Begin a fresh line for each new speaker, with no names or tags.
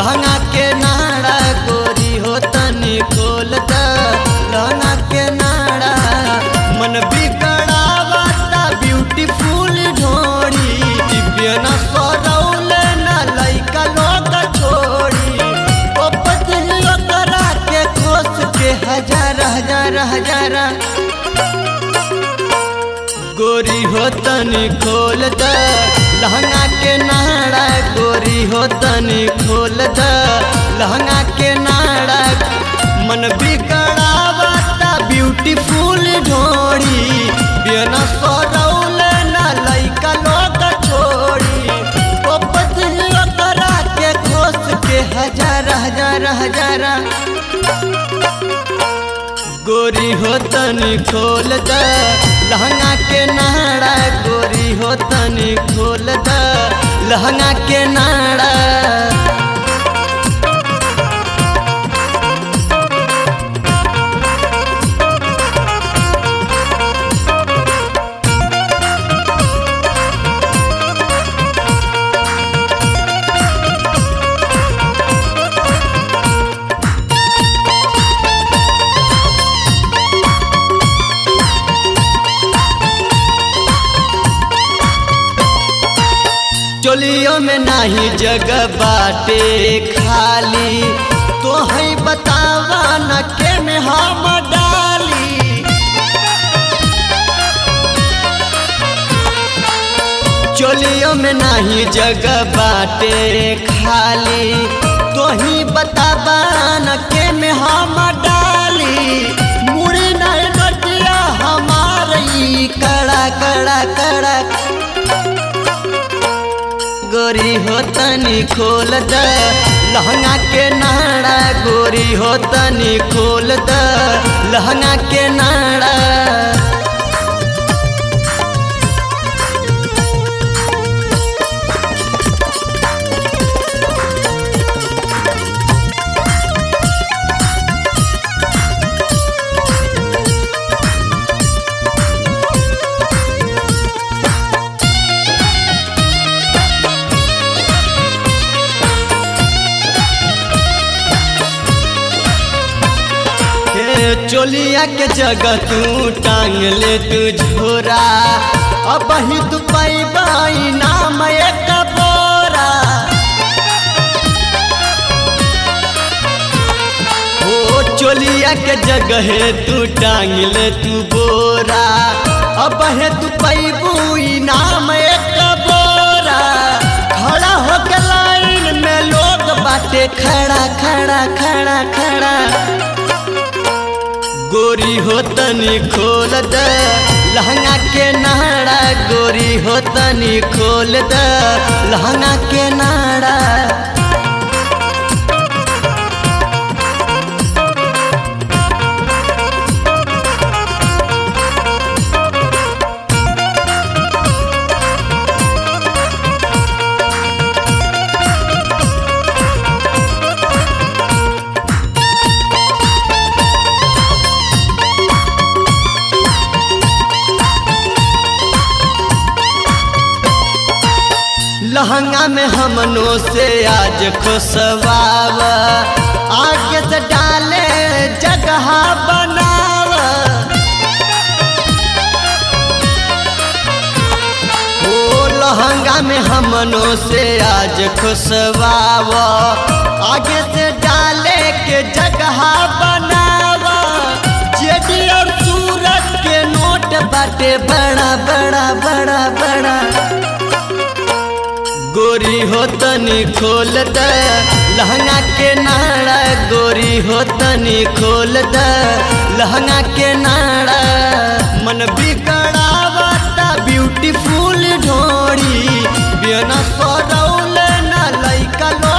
लहंगा के नाड़ा गोरी हो तनी खोल द लहंगा के नाड़ा मन बिगड़ावता ब्यूटीफुल ढोड़ी दिव्य न सरौल न लइका लोग छोड़ी ओ पतियो करा के खोस के हजार हजार हजार गोरी हो तनी खोल द लहंगा के नाड़ा गोरी हो तनी खोल द लहंगा के नाड़ा मन बिगड़ावता ब्यूटीफुल ढोड़ी बिना सरौल न लइका लोग छोड़ी ओ पतियो करा के खोस के हजार हजार हजार गोरी हो तनी खोल द लहंगा के नाड़ा गोरी हो तनी खोल द लहंगा के नाड़ा चोलियों में नाही जगह बाटे खाली तो है बतावा न के में हम डाली चोलियों में नाही जगह बाटे खाली तो ही बतावा न के में हम डाली मुड़ी नहीं नटिया हमारी कड़ा कड़ा कड़ा गोरी हो तनी खोल द लहंगा के नाड़ा गोरी हो तनी खोल द लहंगा के नाड़ा हे चोलिया के जगह तू टांग ले तू झोरा अब ही तू पैबाई नाम एक बोरा ओ चोलिया के जगह तू टांग ले तू बोरा अब है तू पैबू नाम एक बोरा खड़ा होके लाइन में लोग बाटे खड़ा खड़ा खड़ा खड़ा गोरी हो तनी खोल द लहंगा के नाड़ा गोरी हो तनी खोल द लहंगा के नाड़ा लहंगा में हमनों से आज खुशवाव आगे से डाले जगह बनाव ओ लहंगा में हमनों से आज खुशवाव आगे से डाले के जगह बनाव जेडी और सूरज के नोट बाटे बड़ा बड़ा बड़ा बड़ा गोरी हो तनी खोल द लहंगा के नाड़ा गोरी हो तनी खोल द लहंगा के नाड़ा मन बिगड़ावता ब्यूटीफुल ढोड़ी बिना सरौल न लइका लो